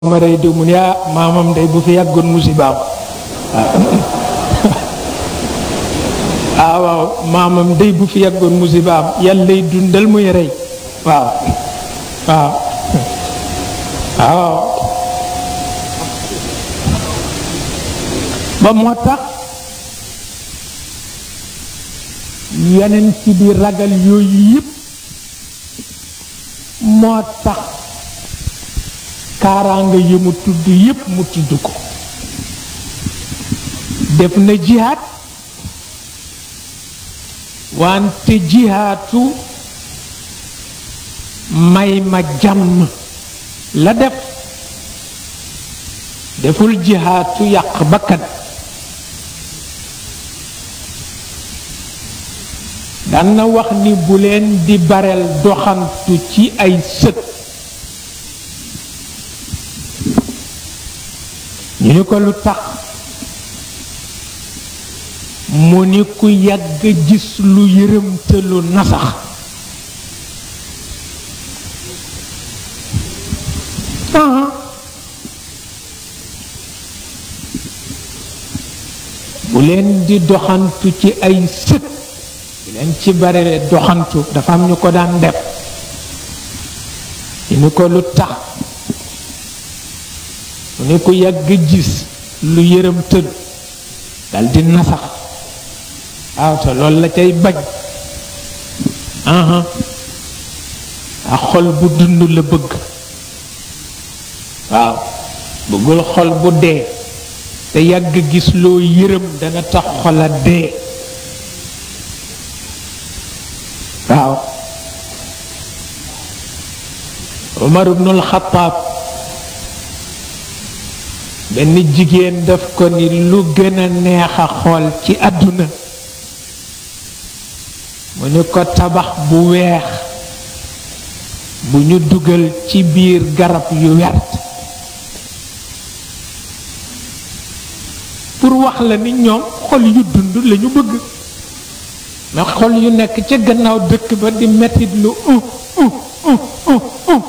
ma rey diw mu ne ah maamam day bu fi yàggoon musibaam ah waaw maamam day bu fi yàggoon musibaam yàllay dundal muy rey waaw waaw waaw ba moo tax yeneen ci di ragal yooyu yëpp moo tax kaaraanga yi mu tudd yépp mu tudd ko def na jihaat wante jihaatu may ma jàmm la def deful jihaatu yàq bakkan daan na wax ni bu leen di bareel doxantu ci ay sët ñu ni ko lu tax mu ni ku yàgg gis lu yërëmtalu nasax bu leen di doxantu ci ay sët bu leen ci bare doxantu dafa am ñu ko daan def ñu ni ko lu tax mu ne ku yàgg gis lu yërëm tëdd dal di nasax waaw te loolu la cay bañ a xol bu dund la bëgg waaw bëggul xol bu dee te yàgg gis loo yërëm dana tax xola dee waaw Umar ibnul Xattaab benn jigéen daf ko ni lu gën a neex a xool ci àdduna mu ni ko tabax bu weex bu ñu dugal ci biir garab yu wert pour wax la ni ñoom xol yu dund lañu bëgg mais xol yu nekk ca gannaaw dëkk ba di mettit lu uh uh uh uh uh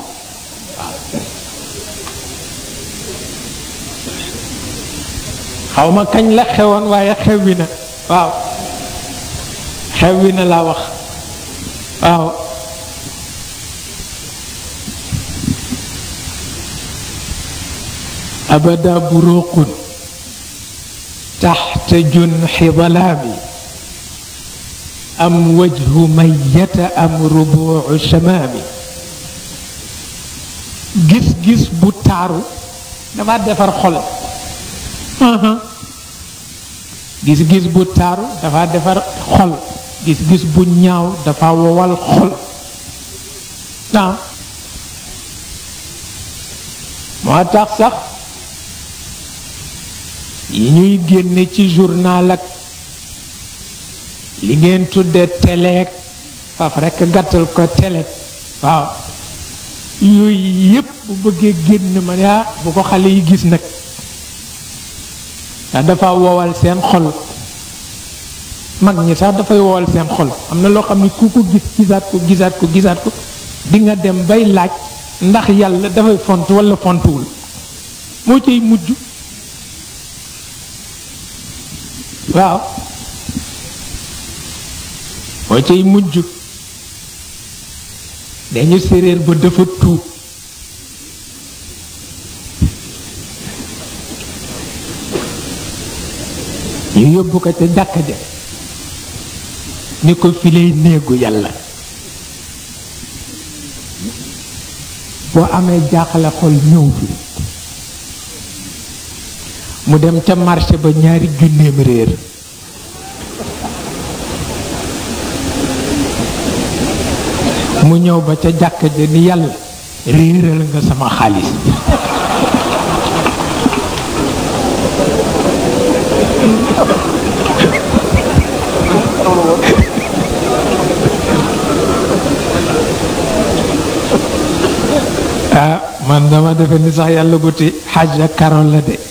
xaw ma kañ la xewoon waaye xew wi na waaw xew wi na laa wax waaw abada buruqun taxta junxi dalaami am wajhu mayata am rubuucu shamaami gis-gis bu taaru dafa defar xol gis-gis bu taaru dafa defar xol gis-gis bu ñaaw dafa wowal xol ah moo tax sax yi ñuy génne ci journal ak li ngeen tudde teleek faf rekk gàttal ko télé waaw yooyu yépp bu bëggee génn ma ne bu ko xale yi gis nag ndax dafa wowal seen xol mag ñi sax dafay wowal seen xol am na loo xam ne ku ko gis gisaat ko gisaat ko gisaat ko di nga dem bay laaj ndax yàlla dafay font walla fontuwul moo cay mujj waaw moo cay mujj dañu séréer ba dafa tuub ñu yóbbu ko ca jàkka ja ni ko fi lay néegu yàlla boo amee jaaxle xol ñëw fi mu dem ca marché ba ñaari junneem réer mu ñëw ba ca jàkka ja ni yàlla réeral nga sama xaalis ah man dama defe ni sax yàlla guti xaaj ak karol la de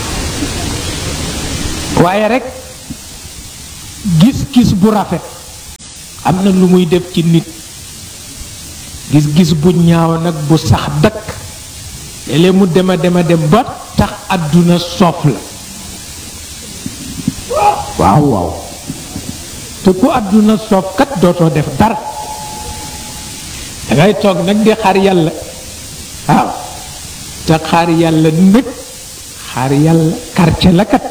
waaye rek gis-gis bu rafet am na lu muy def ci nit gis-gis bu ñaaw nag bu sax dakk léeg mu dema dema dem ba tax àdduna soof la waaw waaw te ku àdduna soof kat dootoo def dara dangay toog nag di xaar yàlla waaw te xaar yàlla nag xaar yàlla quartier la kat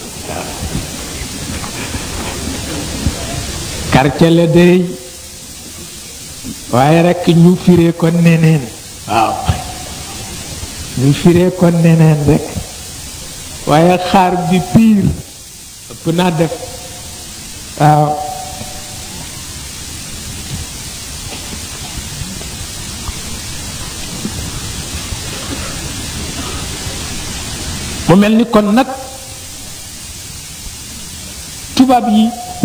quartier la day waaye rekk ñu firee ko neneen waaw ñu firee ko neneen rekk waaye xaar bi piir ëpp naa def waaw mu mel ni kon nag tubaab yi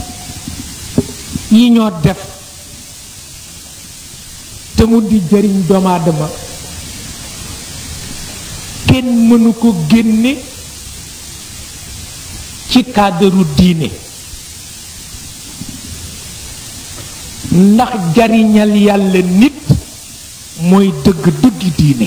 yi ñoo def te mu di jëriñ doomu aadama kenn mënu ko génne ci cadre diine ndax jariñal yàlla nit mooy dëgg dëggi diine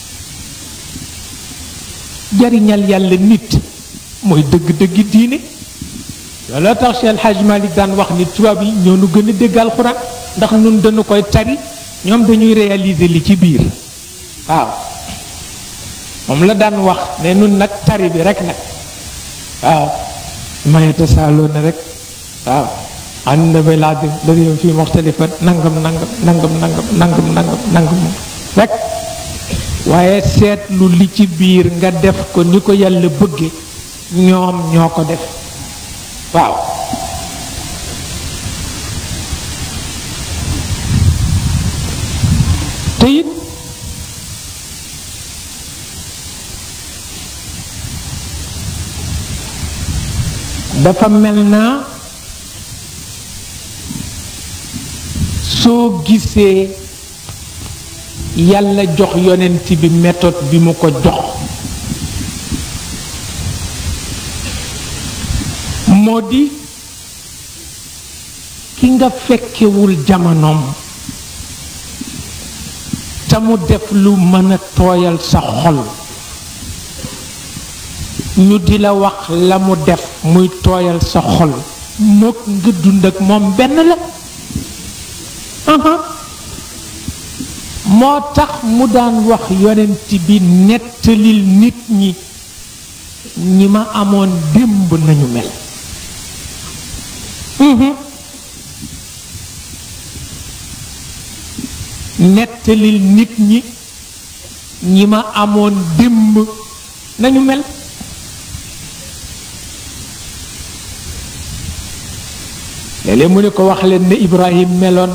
jariñal yàlla nit mooy dëgg dëggi diine looloo tax Cheikh El Hadj Malick daan wax ni tubaab yi ñoo nu gën a dégg alxuraan ndax nun dañu koy tari ñoom dañuy réaliser li ci biir waaw moom la daan wax ne nun nag tari bi rek nag waaw mayeta saaloo na rek waaw an na bay laa la réew fii moxtalifat nangam nangam nangam nangam nangam nangam nangam rek waaye seetlu li ci biir nga def ko ni ko yàlla bëgge ñoom ñoo ko def waaw te it dafa mel naa soo gisee yàlla jox yonent bi méthode bi mu ko jox moo di ki nga fekkewul jamonoom te mu def lu mën a tooyal sa xol ñu di la wax la mu def muy tooyal sa xol mook nga dund ak moom benn la moo tax mu daan wax yonent bi nettalil nit ñi ñi ma amoon démb nañu mel nettalil nit ñi ñi ma amoon démb nañu mel léeg-léeg mu ne ko wax leen ne Ibrahim meloon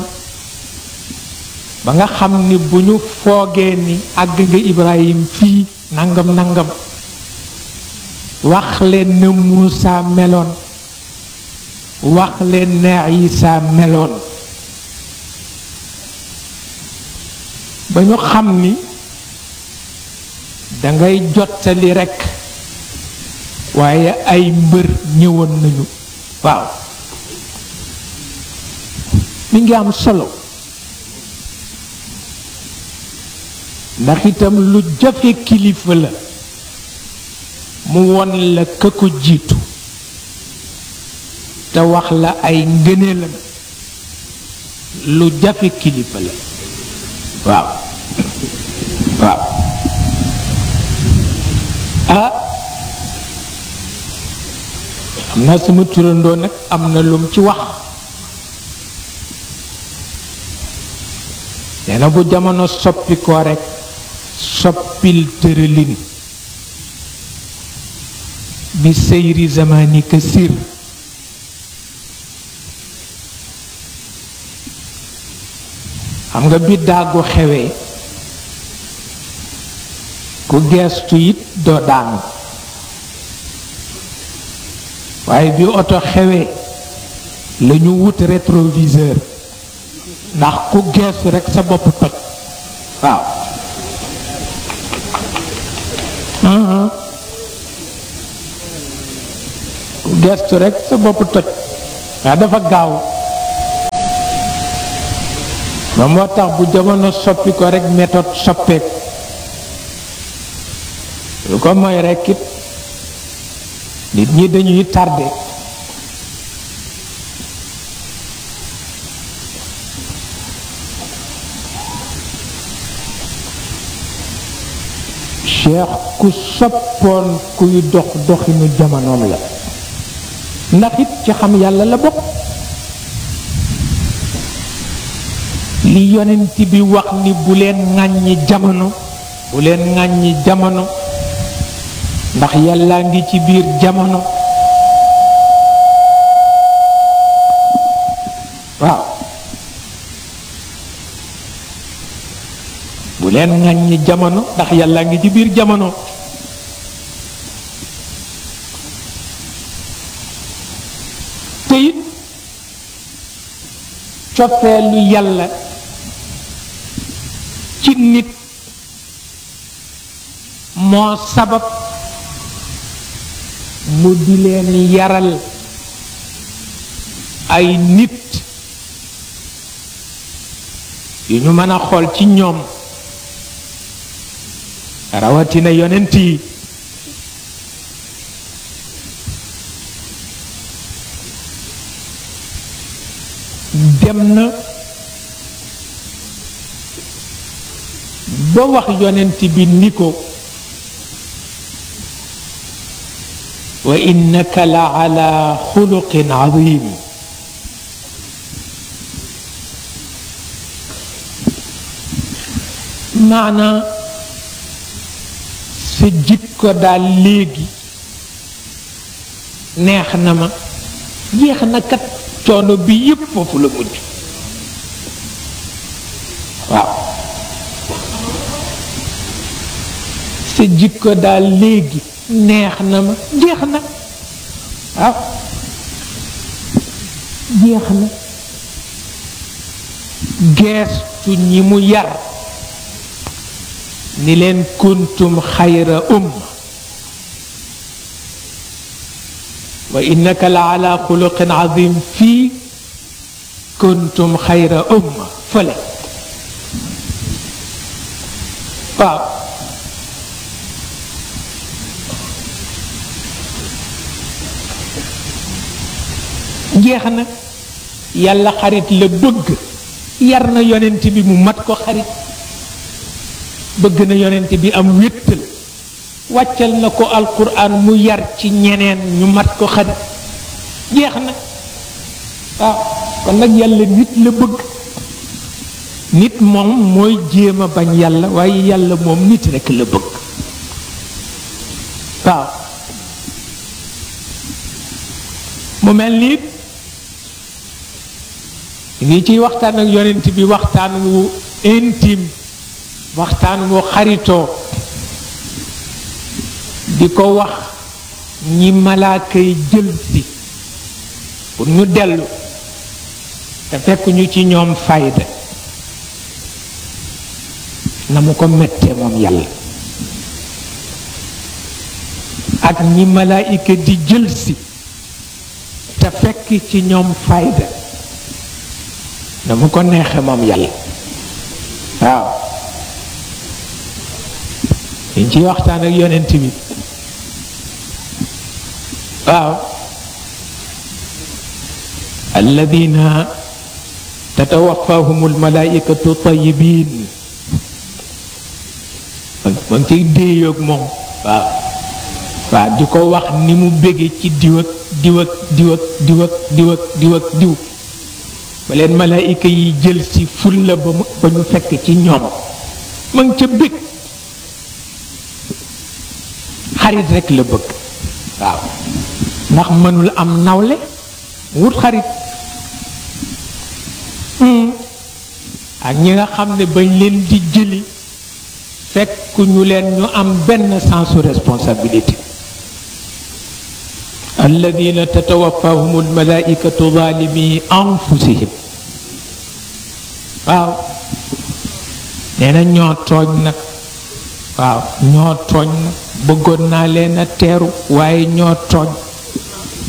ba nga xam ni bu ñu foogee ni àgg nga Ibrahim fii nangam nangam wax leen ne Muusa meloon wax leen ne Isa meloon ba ñu xam ni dangay jottali rekk waaye ay mbër ñëwoon nañu waaw mi ngi am solo ndax itam lu jafe kilifa la mu won la ka ko jiitu te wax la ay ngëneelam lu jafe kilifa la waaw waaw ah am na sama turandoo nag am na lum ci wax nee na bu jamono soppi ko rekk soppil tëralin bi seyri zamani ka sir xam nga bi dàggu xewee ku geestu it doo daanu waaye bi oto xewee la ñu wut rétroviseur ndax ku geestu rekk sa bopp toj waaw ku geestu rekk sa bopp toj waaw dafa gaaw ba moo tax bu jamono soppi ko rek méthode soppeeku lu ko mooy rekk it nit ñi dañuy tardé cheikh ku soppoon kuy dox doxinu jamonoom la ndax it ci xam yàlla la bokk li yonent bi wax ni bu leen ŋàññi jamono bu leen ŋàññi jamono ndax yàllaa ngi ci biir jamono waaw bu leen ŋàññi jamono ndax yàllaa ngi ci biir jamono te it cofeelu yàlla ci nit moo sabab mu di leen yaral ay nit yu ñu mën a xool ci ñoom rawatina yonent yi dem na ba wax yonent bi ni ko wa innaka la ala xuluqin azim maanaa sa jikko daal léegi neex na ma jeex na kat coono bi yépp foofu la mujj waaw sa jikko daal léegi neex na ma jeex na waaw jeex na geestu ñi mu yar ni leen kuntum xayra umma wa innaka la ala xuluqin azim fii kuntum xayra umma fële waaw jeex na yàlla xarit la bëgg yar na yonent bi mu mat ko xarit bëgg na yonent bi am wéttal wàccal na ko alquran mu yar ci ñeneen ñu mat ko xarit jeex na waaw kon nag yàlla nit la bëgg nit moom mooy jéem a bañ yàlla waaye yàlla moom nit rekk la bëgg waaw mu mel ni ngi ciy waxtaan ak yonent bi waxtaan wu intime waxtaan wu xaritoo di ko wax ñi malaaka yi jël si pour ñu dellu te fekk ñu ci ñoom fayda na mu ko mettee moom yàlla ak ñi malaayika di jël si te fekk ci ñoom fayda na mu ko neexe moom yàlla waaw liñ ciy waxtaan ak yonent bi waaw alladina tatawaffahum almalaikatu tayibin ma ngi ciy déeyoog moom waaw waaw di ko wax ni mu bége ci diw ak diw ak diw ak diw ak diw ak diw ak diw ba leen malaayika yi jël si fulla ba mu ba ñu fekk ci ñoom ma ngi ca bég xarit rek la bëgg waaw ndax mënul am nawle wut xarit ak ñi nga xam ne bañ leen di jëli fekk ñu leen ñu am benn sensu responsabilité alladina tatawaffahum almalaikatu zalimi anfusihim waaw nee na ñoo tooñ nag waaw ñoo tooñ nag bëggoon naa leen a teeru waaye ñoo tooñ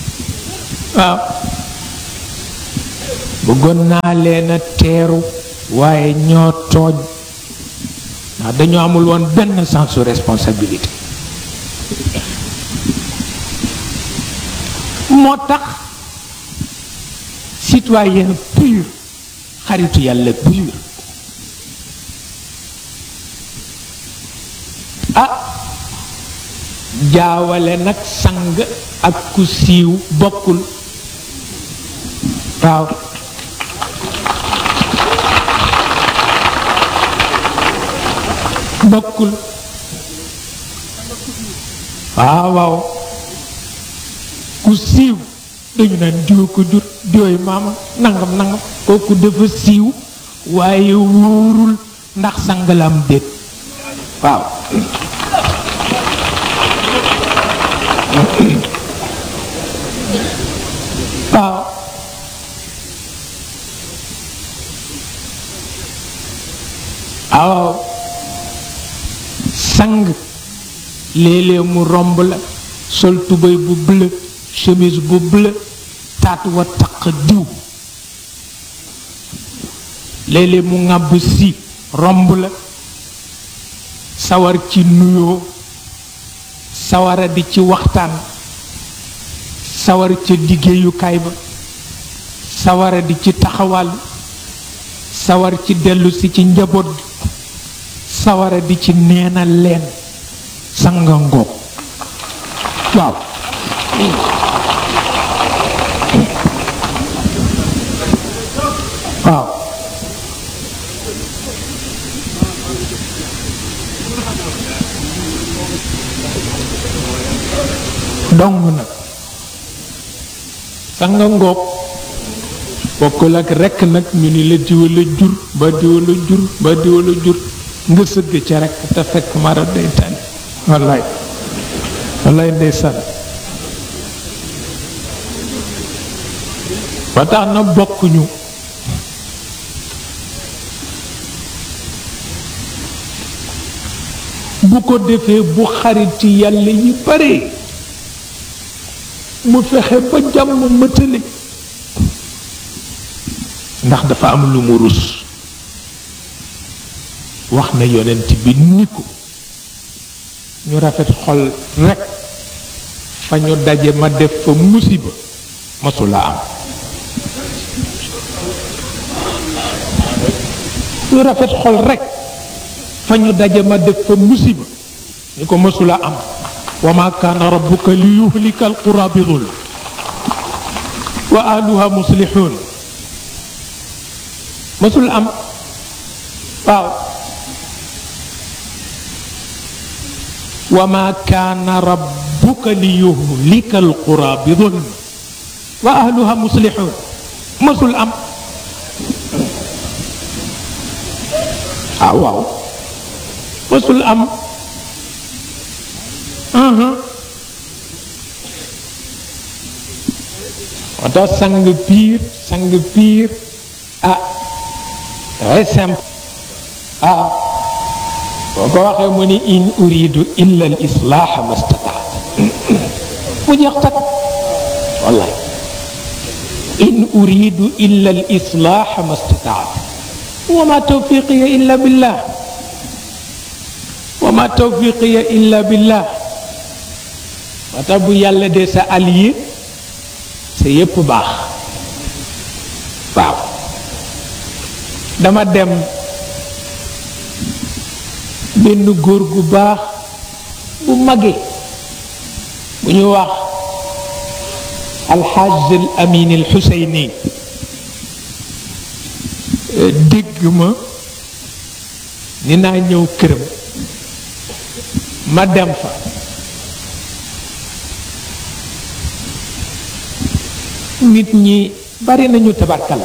waaw bëggoon naa leen a teeru waaye ñoo tooñ ndax dañoo amul woon benn sens de responsabilité moo tax citoyen pur xaritu yàlla pur ah jaawale nag sang ak ku siiw bokkul waaw bokkul waaw waaw ku siiw dañu naan diwa ko jur diwoy maama nangam nangam kooku dafa siiw waaye wóorul ndax sangalam déet waaw waaw waaw sang léeg-léeg mu romb la sol tubéy bu bleu chemise bu bleu taat wa taq diw léeg-léeg mu ŋàbb si romb la sawar ci nuyoo sawara di ci waxtaan sawar ca liggéeyukaay ba sawara di ci taxawal sawar ci dellu si ci njaboot bi sawara di ci neena leen sanga ngoog waaw waaw dong nag sanga ngoog bokkul ak rekk nag ñu ni la diwala jur ba diwala jur ba diwala jur nga sëgg ca rekk te fekk mara day tànn wallaay wallaay ndeysaan ba tax na bokkuñu bu ko defee bu xariti yàlla yi bare mu fexe ba jàmm mëtale ndax dafa am lu mu rus wax na yonent bi ni ko ñu rafet xol rekk fa ñu daje ma def fa musiba masula am ñu rafet xol rekk fa ñu daje ma def fa musiba ni ko masula am wa ma kaana rabbuka li yuhlika alqura bi zulm wa ahluha muslihun masul am waaw wa ma kaana rabbuka li yuhlika alqura bi zulm wa ahluha muslihun masul am ah waaw masul am moo tax sang piir sang piir ah très simple ah boo ko waxee mu ni in uridu illa al islaaha ma stataat mu jeex tak wallahi in uridu illa al islaaha ma stataat wa ma tawfiqiya illa billah wa ma tawfiqiya illa billah moo tax bu yàlla dee sa allié sa yépp baax waaw dama dem benn góor gu baax bu mage bu ñu wax alxaaj al amin al xuseyni dégg ma ni naa ñëw këram ma dem fa nit ñi bari nañu tabarkala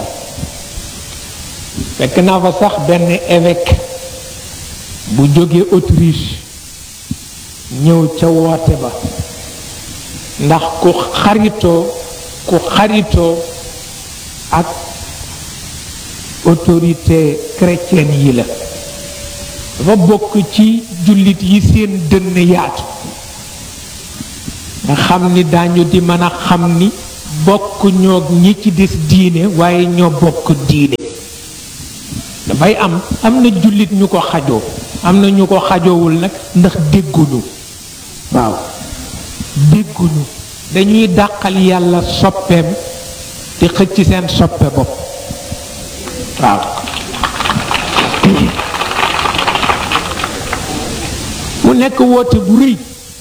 fekk naa fa sax benn évêque bu jóge Autriche ñëw ca woote ba ndax ku xaritoo ku xaritoo ak autorité chrétienne yi la dafa bokk ci jullit yi seen dënn yaatu nga xam ni daañu di mën a xam ni bokk ñoo ñi ci des diine waaye ñoo bokk diine dafay am am na jullit ñu ko xajoo am na ñu ko xajoowul nag ndax dégguñu waaw dégguñu dañuy dàqal yàlla soppeem di xëcc seen soppe bopp waaw mu nekk woote bu rëy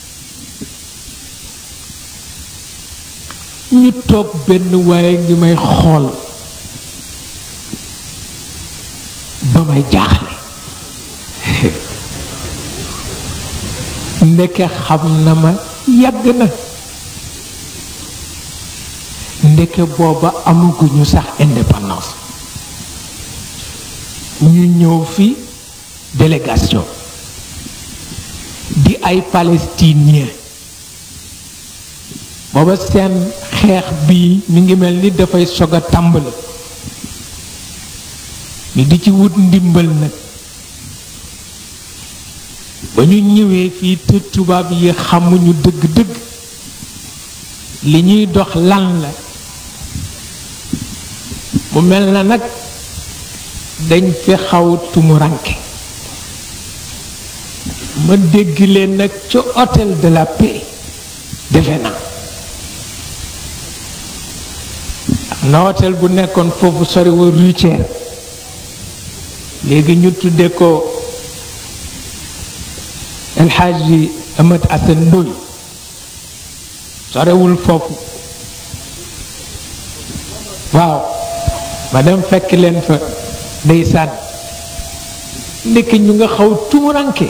ñu toog benn waaye ngi may xool ba may jaaxle ndeke xam na ma yàgg na ndeke booba amaguñu sax indépendance ñu ñëw fi délégation di ay palestinien booba seen xeex bii mi ngi mel ni dafay sog a tàmbali ni di ci wut ndimbal nag ba ñu ñëwee fii te tubaab yi xamuñu dëgg-dëgg li ñuy dox lan la mu mel na nag dañ fi xaw tumuranke ma dégg leen nag ca hôtel de la paix defe naa am na hôtel bu nekkoon foofu sori wa Rutière léegi ñu tudde ko El Hadji Amat Assane Ndoye sorewul foofu waaw ma dem fekk leen fa ndeysaan ndekki ñu nga xaw tumuranke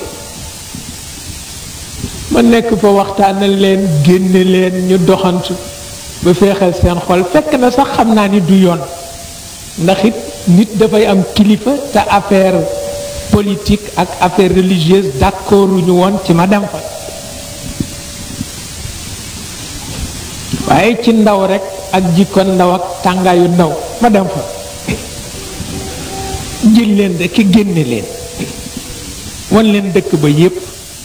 ma nekk fa waxtaanal leen génne leen ñu doxantu ba feexal seen xol fekk na sax xam naa ni du yoon ndax it nit dafay am kilifa te affaire politique ak affaire religieuse d'accorduñu woon ci ma dem fa waaye ci ndaw rekk ak jikko ndaw ak tàngaayu ndaw ma dem fa jël leen rekk génne leen wan leen dëkk ba yépp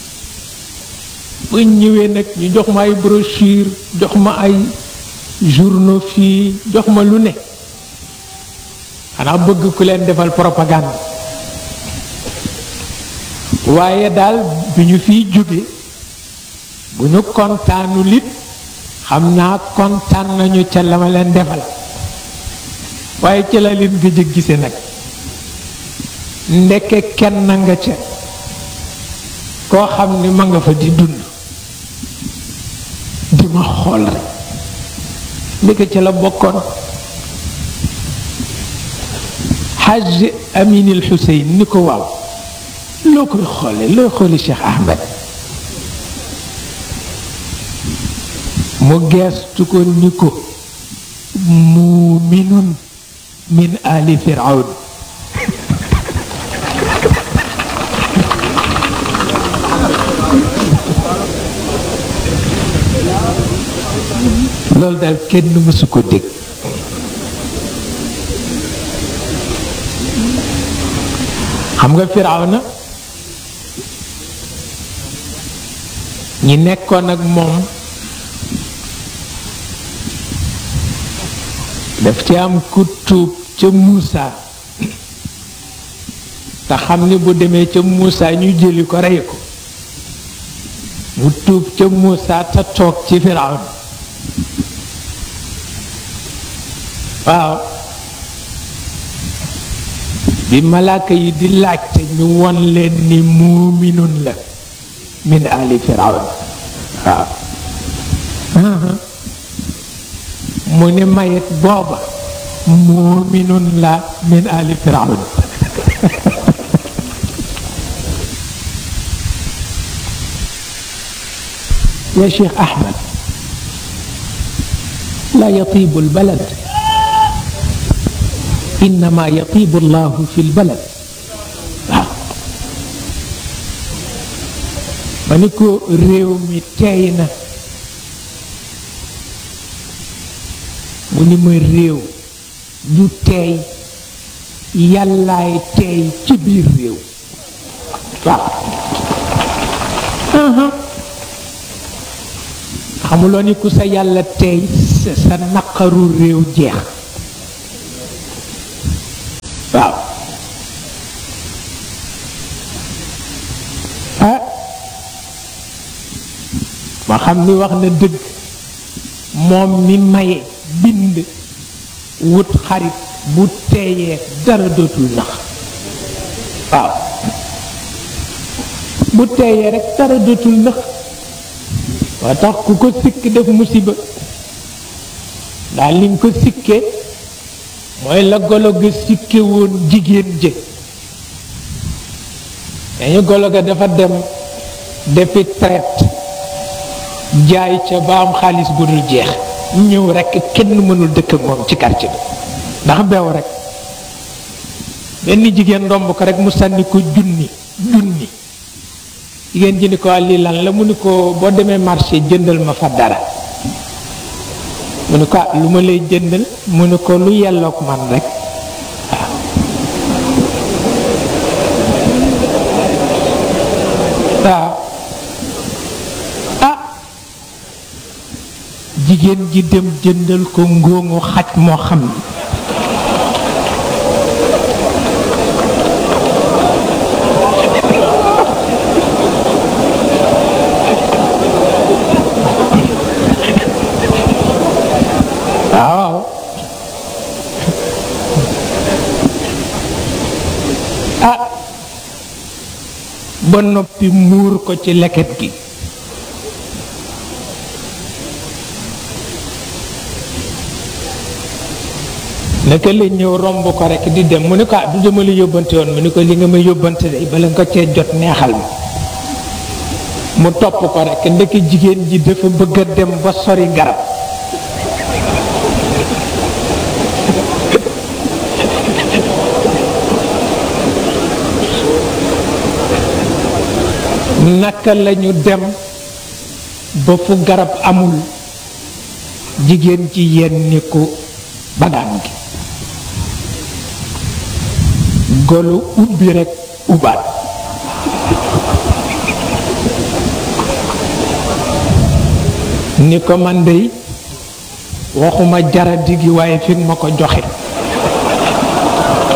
ba ñëwee nag ñu jox ma ay brochure jox ma ay journaux fii jox ma lu ne xanaa bëgg ku leen defal propagande waaye daal bi ñu fiy jóge bu ñu kontaanu lit xam naa kontaan nañu ca la ma leen defal waaye ca la leen gëj a gise nag ndekke kenn nga ca koo xam ni ma nga fa di dund di ma xool rek ndeke ca la bokkoon xaj aminil xuseyn ni ko waaw loo koy xoole looy xooli Cheikh Ahmed mu geestu ko ni ko muuminun min ali firawn loolu daal kenn mësu ko dégg xam nga Firawna ñi nekkoon ak moom daf ci am ku tuub ca Muusa te xam ni bu demee ca Muusa ñu jëli ko rey ko mu tuub ca Muusa te toog ci Firawna waaw bi malaaka yi di laajte ñu won leen ni muuminun la min ali firawn waaw mu ne mayet booba muuminun la min ali firawn يا شيخ أحمد لا يطيب البلد إنما يطيب الله في البلد ma ni ko réew mi teey na mu ni ma réew du teey yàllaay teey ci biir réew waaw xamuloo ni ku sa yàlla teey sa naqaru réew jeex waaw xam ni wax na dëgg moom mi maye bind wut xarit bu teeyee dara dootul nax waaw bu teeyee rek dara dootul nax waa tax ku ko sikk def musiba daal li nga ko sikkee mooy la golo ga sikke woon jigéen jë dañu golo ga dafa dem defi traite jaay ca ba am xaalis bu dul jeex ñëw rekk kenn mënul dëkk ak moom ci quartier bi ndax beew rek benn jigéen ndomb ko rek mu sànni ko junni junni jigéen ji ni ko lii lan la mu ni ko boo demee marché jëndal ma fa dara mu ni ko ah lu ma lay jëndal mu ni ko lu yelloog man rek waaw ah jigéen ji dem jëndal ko ngóoŋu xaj moo xam ni waaw ah ba noppi muur ko ci leket gi naka la ñëw romb ko rekk di dem mu ne ko ah du dama la yóbbante woon mu ne ko li nga ma yóbbante de bala nga cee jot neexal ma mu topp ko rekk ndeke jigéen ji dafa bëgg a dem ba sori garab naka lañu dem ba fu garab amul jigéen ci yenni ko bagaan gi golo ubbi rekk ubaat ni ko man dey waxuma jaradi gi waaye fi ma ko joxe